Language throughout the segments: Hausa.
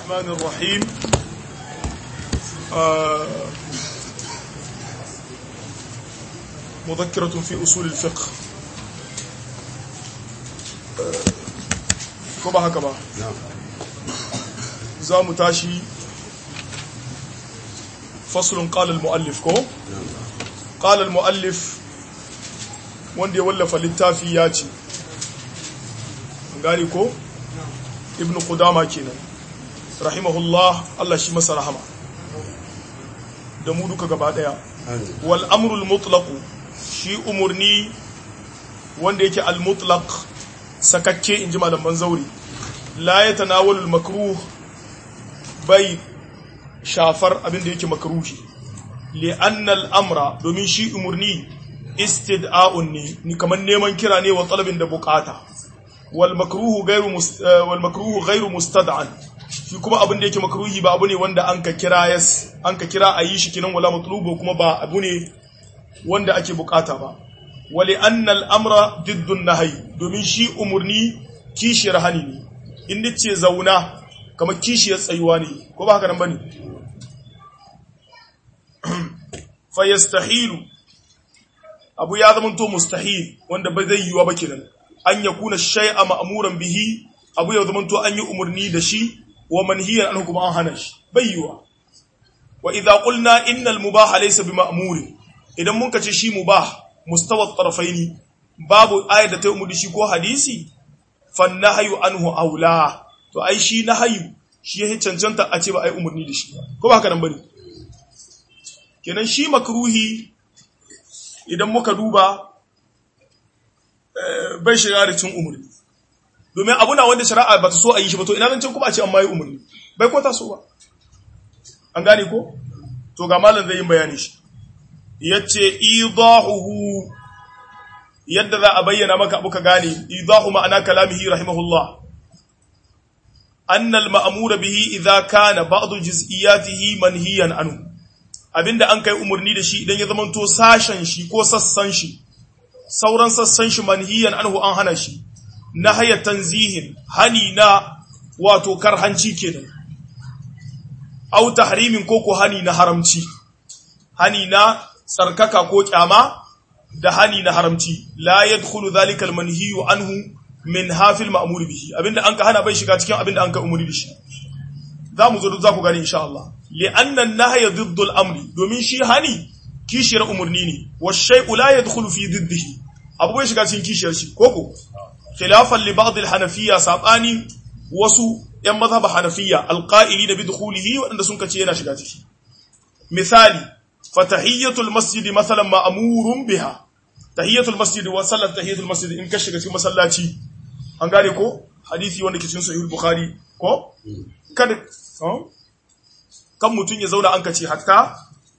الرحمن الرحيم آه مذكرة في أصول الفقه كما هكذا زام تاشي فصل قال المؤلف كو قال المؤلف wanda ya wallafa littafi ya ce gani ko ibn qudama kenan rahimahullah Allah shi masa rahama da mu duka gaba daya wal amrul mutlaq shi umurni wanda yake al mutlaq sakakke inji malaman zauri la yatanawalu al makruh bai shafar abin da yake makruhi li anna al amra domin shi umurni istid'a'un ne ni kaman neman kira ne wa talabin da bukata wal makruhu ghairu wal makruhu ghairu mustad'an shi kuma abin da yake makruhi ba abu ne wanda an ka kira yas an ka kira ayi shi kinan wala matlubu kuma ba abu ne wanda ake bukata ba wali anna al amra diddu nahyi domin shi umurni kishiyar hani ne in dace zauna kamar kishiyar tsayuwa ne ko ba haka nan bane fa yastahilu abu ya zama to mustahil wanda ba zai yiwa ba kenan an ya kuna shay'a ma'muran bihi abu ya zama to an yi umurni da shi wa manhiyan an kuma an hana shi bai yiwa wa idza qulna innal mubaha laysa bima'muri idan mun kace shi mubah mustawa tarafaini babu ayat da ta umurni shi ko hadisi fan nahyu anhu aula to ai shi nahyu shi ya cancanta a ce ba ai umurni da shi ko ba haka nan bane kenan shi makruhi idan muka duba bai shiga da cin umarni domin abuna wanda shari'a ba ta so a yi shi ba to ina zancen kuma a ce an ma yi umarni bai ko ta so ba an gane ko to ga malam zai yi bayani shi yace idahuhu yadda za a bayyana maka abu ka gane idahu ma'ana kalamihi rahimahullah annal ma'mura bihi idza kana ba'd juz'iyatihi manhiyan anhu abinda an kai umarni da shi idan ya zamanto sashen shi ko sassan shi sauran sassan shi manhiyan anhu an hana shi na haya tanzihin hani na wato karhanci kenan au tahrimin ko ko hani na haramci hani na tsarkaka ko kyama da hani na haramci la yadkhulu dhalika almanhiyu anhu min hafil ma'mur bihi abinda an ka hana bai shiga cikin abinda an ka umarni da shi za mu zo za ku gani insha Allah li'annan nahya ضد al-amri domin shi hani kishiyar umurni ne wa shay'u la yadkhulu fi diddihi abu bai shiga cikin kishiyar shi koko khilafan li ba'd al-hanafiyya sabani wasu yan mazhab hanafiyya al-qa'ilina bi dukhulihi wanda sun kace yana shiga ciki misali fatahiyatul masjid masalan ma'murun biha tahiyatul masjid wa sallat tahiyatul masjid in ka shiga cikin masallaci an gane ko hadisi wanda ke cikin sahih al-bukhari ko kada kan mutum ya zauna an kace hatta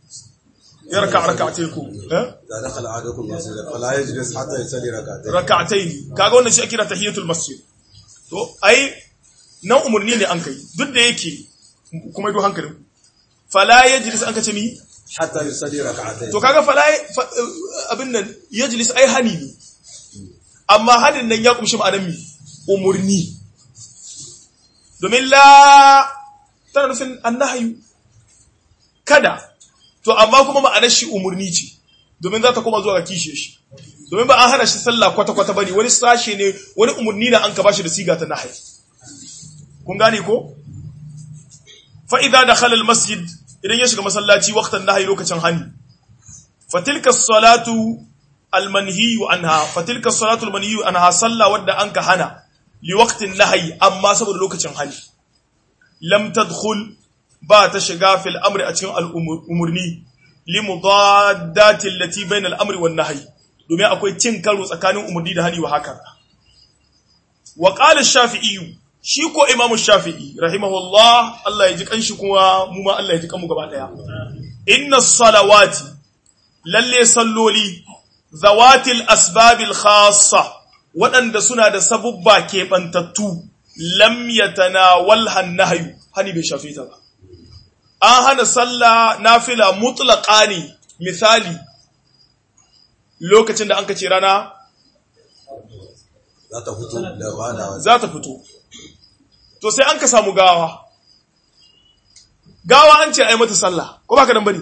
ya raka raka'atai ko eh da dakhala ahadukum masjid fala yajlis hatta yusalli rak'atayn raka'atai kaga wannan shi ake kira tahiyatul masjid to ai nan umurni ne an kai duk da yake kuma ido hankalin fala yajlis an kace mi hatta yusalli rak'atayn to kaga fala abin nan yajlis ai hani ne amma hanin nan ya kumshi ma'anar mi umurni domin la tana nufin annahayu kada to amma kuma ma'anar shi umurni ce domin za ta koma zuwa ga kishe shi domin ba an hana shi sallah kwata-kwata bane wani sashe ne wani umurni na an ka bashi da siga ta nahayi kun gane ko fa idza dakhala al masjid idan ya shiga masallaci waqtan nahayi lokacin hani fa tilka salatu al manhiyu anha fa tilka salatu al manhiyu anha salla wadda an ka hana li waqtin nahayi amma saboda lokacin hani lam tadkhul ba ta shiga fil amri a cikin al'umurni li mudaddati allati bayna al-amri wan nahyi domin akwai cin karo tsakanin umurni da hani wa haka wa qala ash-shafi'i shi ko imamu shafi'i rahimahullah Allah ya ji kanshi kuma mu ma Allah ya ji kanmu gaba daya inna salawati lalle salloli zawatil asbabil khassa waɗanda suna da sabubba keɓantattu lam yatanawal hannahayu hani bai shafe ta ba an hana sallah nafila mutlaqa ne misali lokacin da an kace rana za ta fito da bada za ta fito to sai an ka samu gawa gawa an ce ai mata sallah ko ba ka dan bane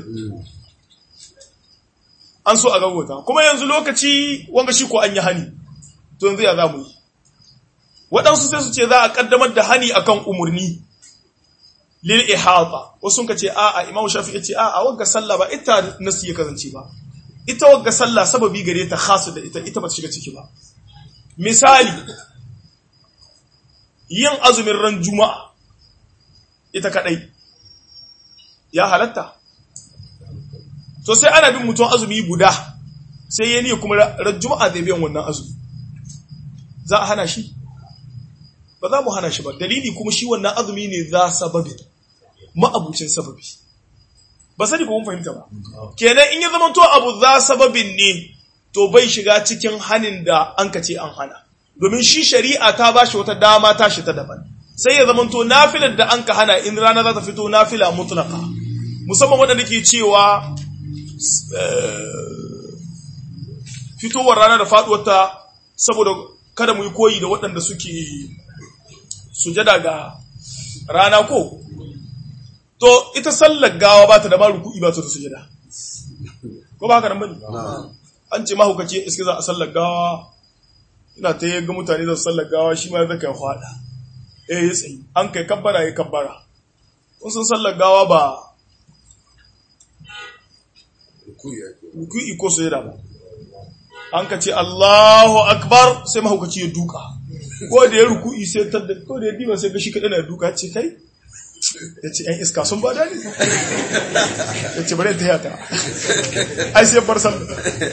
an so a gaggauta kuma yanzu lokaci wanga shi ko an yi hani to yanzu ya za mu yi waɗansu sai su ce za a ƙaddamar da hani akan umarni lil ihata wasu ka ce a'a imam shafi ya ce a'a wagga sallah ba ita nasu ya kasance ba ita wagga sallah sababi gare ta khasu da ita ita ba ta shiga ciki ba misali yin azumin ran juma'a ita kadai ya halatta to sai ana bin mutum azumi guda sai ya niyya kuma ran juma'a zai biyan wannan azumi za a hana shi ba za mu hana shi ba dalili kuma shi wannan azumi ne za sababi ma'abucin sababi ba sani ko mun fahimta ba kenan in ya zama to abu za sababin ne to bai shiga cikin hanin da an ka ce an hana domin shi shari'a ta ba shi wata dama ta shi ta daban sai ya zama to nafilar da an ka hana in rana za ta fito nafila mutlaka musamman waɗanda ke cewa fitowar rana da faɗuwarta saboda kada mu yi koyi da waɗanda suke sujada ga rana ko to ita sallar gawa ba ta da ma ruku'i ba ta da sujada ko ba haka nan bane an ce mahaukaci iske za a sallar gawa ina ta yaga mutane za su sallar gawa shi ma zaka fada eh ya tsayi an kai kabbara ya kabbara kun san sallar gawa ba ruku'i ko sujada ba an ka ce Allahu akbar sai mahaukaci ya duka ko da ya ruku'i sai ta da ko da ya diba sai ga shi kadai na duka ce kai ya ce ‘yan iska sun ba dani ya ce bari ta yata ai sai bar sallah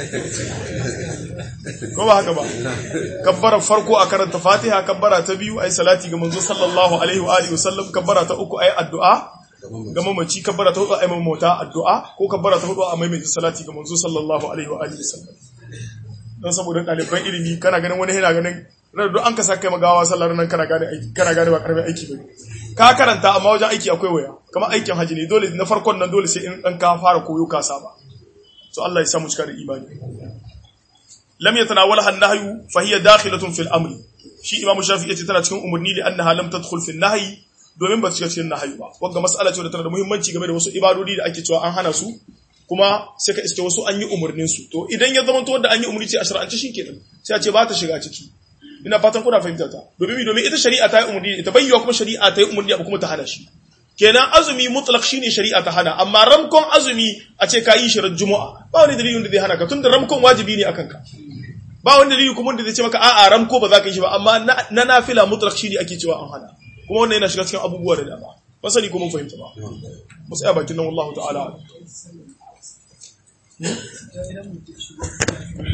ko ba haka ba kabbara farko a karanta fatiha kabbara ta biyu ai salati ga manzo sallallahu alaihi wa alihi wasallam kabbara ta uku ai addu'a ga mamaci kabbara ta hudu ai mamota addu'a ko kabbara ta hudu a maimaita salati ga manzo sallallahu alaihi wa alihi wasallam don saboda ɗaliban ilimi kana ganin wani yana ganin ranar duk an ka sa kai magawa sallar nan kana gane aiki kana gane ba karamin aiki ba ka karanta amma wajen aiki akwai waya kamar aikin haji ne dole na farkon nan dole sai in dan ka fara koyo ka saba so Allah ya samu cika da imani lam yatanawalha an-nahyu fa hiya dakhilatun fil amri shi imamu shafi'i yace tana cikin umurni li annaha lam tadkhul fil nahyi domin ba su shiga cikin nahyi ba wanda mas'ala ce da tana da muhimmanci game da wasu ibadodi da ake cewa an hana su kuma sai ka iske wasu an yi umurnin su to idan ya zama to wanda an yi umurni ce a shar'ance shikenan sai a ce ba ta shiga ciki ina fatan kuna fahimta ta domin domin ita shari'a ta yi umurni ita bayyana kuma shari'a ta yi umurni abu kuma ta hana shi kenan azumi mutlaq shine shari'a ta hana amma ramkon azumi a ce ka yi shi ran juma'a ba wani dalilin da zai hana ka tunda ramkon wajibi ne akan ka ba wani dalili kuma da zai ce maka a'a ramko ba za ka yi shi ba amma na nafila mutlaq shine ake cewa an hana kuma wannan yana shiga cikin abubuwa da dama ba sani ko mun fahimta ba mu tsaya bakin nan wallahu ta'ala